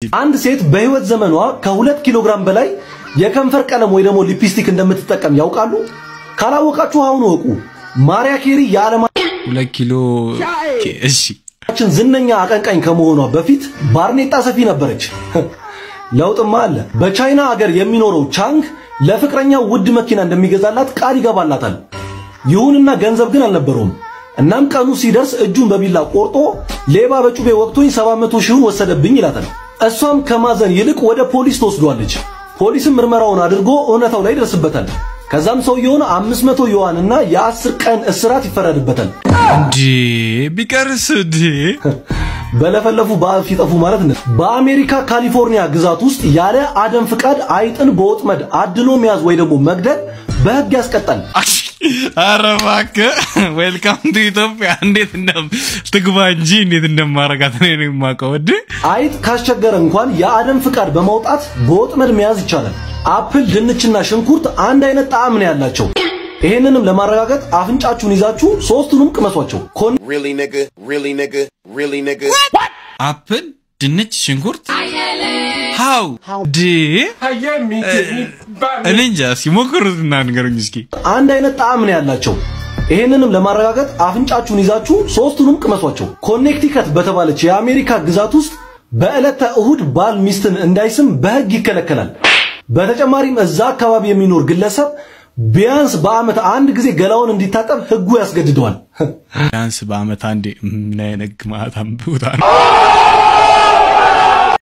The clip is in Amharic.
አንድ ሴት በህይወት ዘመኗ ከሁለት ኪሎ ግራም በላይ የከንፈር ቀለም ወይ ደግሞ ሊፕስቲክ እንደምትጠቀም ያውቃሉ? ካላወቃችሁ አሁን ወቁ። ማሪያ ኬሪ የዓለማችን ሁለት ኪሎ እሺ ዝነኛ አቀንቃኝ ከመሆኗ በፊት ባርኔጣ ሰፊ ነበረች። ለውጥማ አለ። በቻይና አገር የሚኖረው ቻንግ ለፍቅረኛው ውድ መኪና እንደሚገዛላት ቃል ይገባላታል። ይሁንና ገንዘብ ግን አልነበረውም። እናም ቀኑ ሲደርስ እጁን በቢላ ቆርጦ ሌባ በጩቤ ወቅቶኝ 700 ሺውን ወሰደብኝ ይላታል። እሷም ከማዘን ይልቅ ወደ ፖሊስ ትወስዷለች። ፖሊስም ምርመራውን አድርጎ እውነታው ላይ ይደርስበታል። ከዛም ሰውየውን 500 ዩዋን እና የ10 ቀን እስራት ይፈረድበታል። እንዴ ቢቀርስ እንዴ በለፈለፉ በአፍ ይጠፉ ማለት ነው። በአሜሪካ ካሊፎርኒያ ግዛት ውስጥ ያለ አደም ፍቃድ አይጥን በወጥመድ አድኖ መያዝ ወይ ደግሞ መግደል በሕግ ያስቀጣል። ኧረ እባክህ ዌልካም ቱ ኢትዮጵያ። እንዴት እንደም ትግባ እንጂ እንዴት እንደማረጋት ነው እኔ የማውቀው። እንዴ አይጥ ካስቸገረ እንኳን የአደም ፍቃድ በማውጣት በወጥመድ መያዝ ይቻላል። አፕል፣ ድንችና ሽንኩርት አንድ አይነት ጣዕም ነው ያላቸው። ይሄንንም ለማረጋገጥ አፍንጫችሁን ይዛችሁ ሶስቱንም ቅመሷቸው። ኮን Really, nigga? Really, nigga? Really, nigga? አፕል፣ ድንች፣ ሽንኩርት ሃው ዲ እኔ እንጃ ሲሞክሩትና ንገሩኝ እስኪ። አንድ አይነት ጣዕም ነው ያላቸው። ይሄንንም ለማረጋገጥ አፍንጫችሁን ይዛችሁ ሶስቱንም ቅመሷቸው። ኮኔክቲከት በተባለች የአሜሪካ ግዛት ውስጥ በዕለተ እሁድ ባል ሚስትን እንዳይስም በሕግ ይከለከላል። በተጨማሪም እዛ አካባቢ የሚኖር ግለሰብ ቢያንስ በዓመት አንድ ጊዜ ገላውን እንዲታጠብ ሕጉ ያስገድደዋል። ቢያንስ በአመት አንዴ ምን አይነት ግማታም ቦታ ነው።